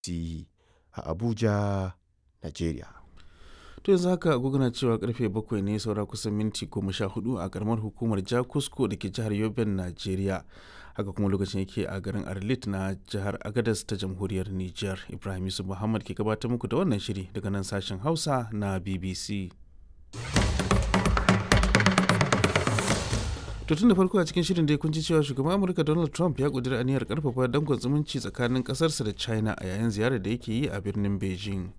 a Abuja, Najeriya. to yanzu haka na cewa karfe bakwai ne saura kusan minti goma sha hudu a karamar hukumar jakusko da ke jihar yobin najeriya haka kuma lokacin yake a garin arlit na jihar agadas ta jamhuriyar niger ibrahim yusuf muhammad ke gabatar muku da wannan shiri daga nan sashen hausa na bbc to tun da farko a cikin shirin da kun ji cewa shugaban amurka donald trump ya kudura aniyar karfafa dangon zumunci tsakanin kasarsa da china a yayin ziyarar da yake yi a birnin beijing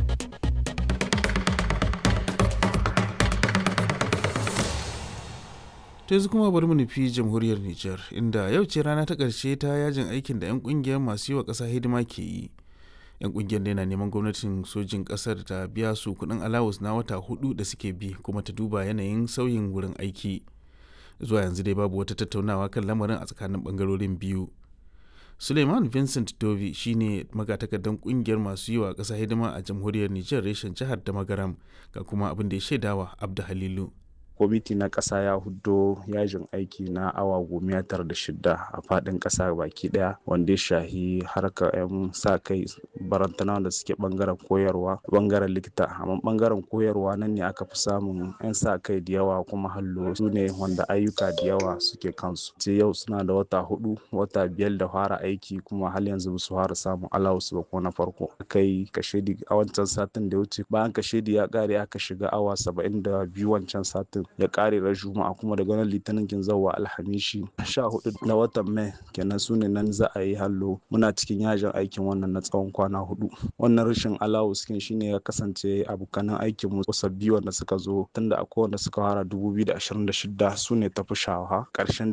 ta yanzu kuma bari mu nufi jamhuriyar Nijar inda yau ce rana ta ƙarshe ta yajin aikin da 'yan ƙungiyar masu yi wa ƙasa hidima ke yi. 'yan ƙungiyar da yana neman gwamnatin sojin ƙasar ta biya su kuɗin alawus na wata hudu da suke bi kuma ta duba yanayin sauyin wurin aiki. Zuwa yanzu dai babu wata tattaunawa kan lamarin a tsakanin ɓangarorin biyu. Suleiman Vincent Dovi shine magatakardan ƙungiyar masu yi wa ƙasa hidima a jamhuriyar Nijar reshen jihar da Magaram ga kuma abin da ya shaidawa Abdu Halilu. kwamiti na ƙasa ya huddo yajin aiki na awa goma tara da shida a faɗin ƙasa baki ɗaya wanda ya shahi harkar 'yan sa kai barantana da suke ɓangaren koyarwa ɓangaren likita amma ɓangaren koyarwa nan ne aka fi samun 'yan sa kai da yawa kuma hallo su ne wanda ayyuka da yawa suke kansu ce yau suna da wata hudu wata biyar da fara aiki kuma hal yanzu su fara samun alawus ba ko na farko kai kashedi a wancan satin da ya wuce bayan kashedi ya ƙare aka shiga awa saba'in da biyu wancan satin ya kare ran juma'a kuma daga nan litinin kin zawa alhamishi sha hudu na watan mai kenan su ne nan za a yi hallo muna cikin yajin aikin wannan na tsawon kwana hudu wannan rashin alawus kin shine ya kasance abokanan aikin mu sabbi wanda suka zo tunda akwai wanda suka fara 2026 su ne tafi shawa karshen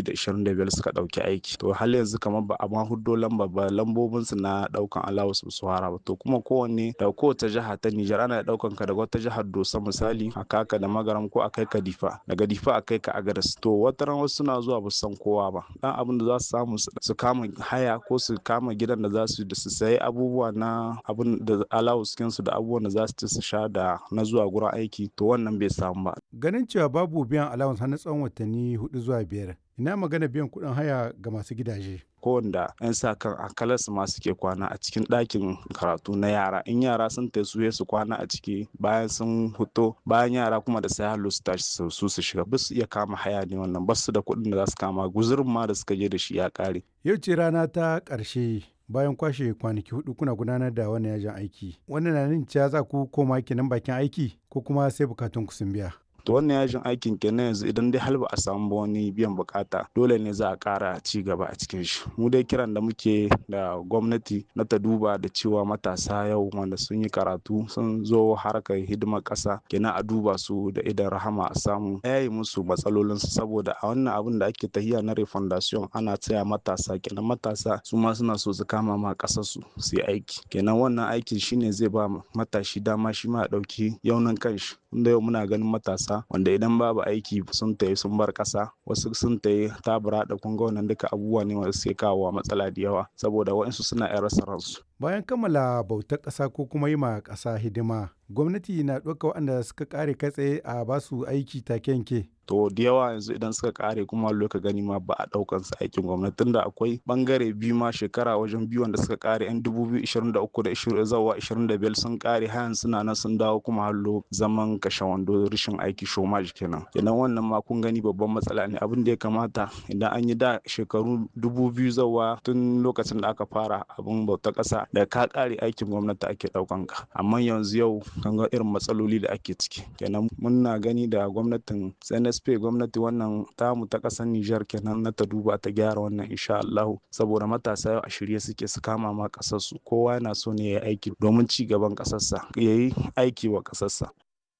2025 suka dauki aiki to hal yanzu kamar ba a ma huddo lamba ba lambobin su na daukan alawus su fara ba to kuma kowanne da kowace jiha ta Nijar ana daukan ka daga wata jihar Dosa misali a kaka da magaram ko a kai ka difa daga difa a kai ka agadas to wata ran wasu suna zuwa ba san kowa ba dan abin da za su samu su kama haya ko su kama gidan da za su da su sayi abubuwa na abin da alawuskin su da abubuwan da za su ci su sha da na zuwa gurin aiki to wannan bai samu ba ganin cewa babu biyan allowance har na tsawon watanni hudu zuwa biyar ina magana biyan kuɗin haya ga masu gidaje kowanda 'yan sa kan akalas ma suke kwana a cikin ɗakin karatu na yara in yara sun ta su su kwana a ciki bayan sun huto bayan yara kuma da sai hallo su tashi su su shiga ba su iya kama haya ne wannan ba su da kuɗin da za su kama guzurin ma da suka je da shi ya ƙare. yau ce rana ta ƙarshe bayan kwashe kwanaki hudu kuna gudanar da wannan yajin aiki wannan na nan cewa za ku koma kenan bakin aiki ko kuma sai bukatun ku sun biya. to wannan yajin aikin kenan yanzu idan dai har ba a samu wani biyan bukata dole ne za a kara ci gaba a cikin shi mu dai kiran da muke da gwamnati na ta duba da cewa matasa yau wanda sun yi karatu sun zo harkar hidimar kasa kenan a duba su da idan rahama a samu yayi musu matsalolin su saboda a wannan abin da ake tahiya na refundation ana tsaya matasa kenan matasa su ma suna so su kama ma kasar su su yi aiki kenan wannan aikin shine zai ba matashi dama shi ma ya dauki yaunin kanshi inda yau muna ganin matasa wanda idan babu aiki sun tayi sun bar ƙasa wasu sun tayi tabura da kunga wannan duka abubuwa ne wanda suke kawo matsala da yawa saboda waɗansu suna yan rasa ransu. bayan kammala bautar ƙasa ko kuma yi ma ƙasa hidima gwamnati na ɗauka waɗanda suka ƙare kai tsaye a basu aiki take yanke to da yawa yanzu idan suka kare kuma loka gani ma ba a daukan su aikin gwamnati tunda akwai bangare biyu ma shekara wajen biyu wanda suka kare yan 2023 da 20 zawa 25 sun kare hayan suna nan sun dawo kuma hallo zaman kashe wando rashin aiki shomaj kenan kenan wannan ma kun gani babban matsala ne abin da ya kamata idan an yi da shekaru 2000 zawa tun lokacin da aka fara abin bauta kasa da ka kare aikin gwamnati ake daukan ka amma yanzu yau kan ga irin matsaloli da ake ciki kenan muna gani da gwamnatin CNSP gwamnati wannan tamu ta ƙasar Nijar kenan na ta duba ta gyara wannan insha Allah saboda matasa yau a shirye suke su kama ma ƙasar su kowa yana so ne ya aiki domin ci gaban ƙasarsa ya yi aiki wa ƙasarsa.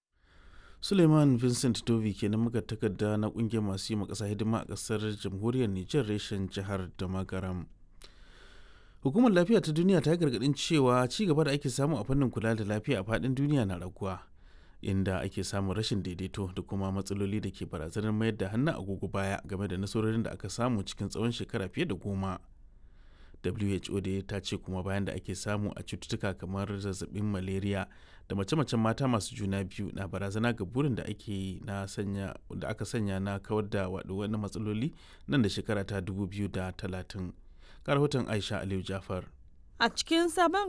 Suleiman Vincent Dovi kenan muka takarda na kungiyar masu yi ƙasa hidima a ƙasar jamhuriyar Nijar reshen jihar da Magaram. Hukumar lafiya ta duniya ta yi gargaɗin cewa ci gaba da ake samu a fannin kula da lafiya a faɗin duniya na raguwa. inda ake samun rashin daidaito da kuma matsaloli da ke barazanar mayar da hannun agogo baya game da nasarorin da aka samu cikin tsawon shekara fiye da goma who da ta ce kuma bayan da ake samu a cututtuka kamar zazzabin malaria da mace-macen mata masu juna biyu na barazana ga burin da ake na sanya da aka sanya na kawar da wani matsaloli nan da shekara ta 2030 ga rahoton aisha aliyu jafar A cikin sabon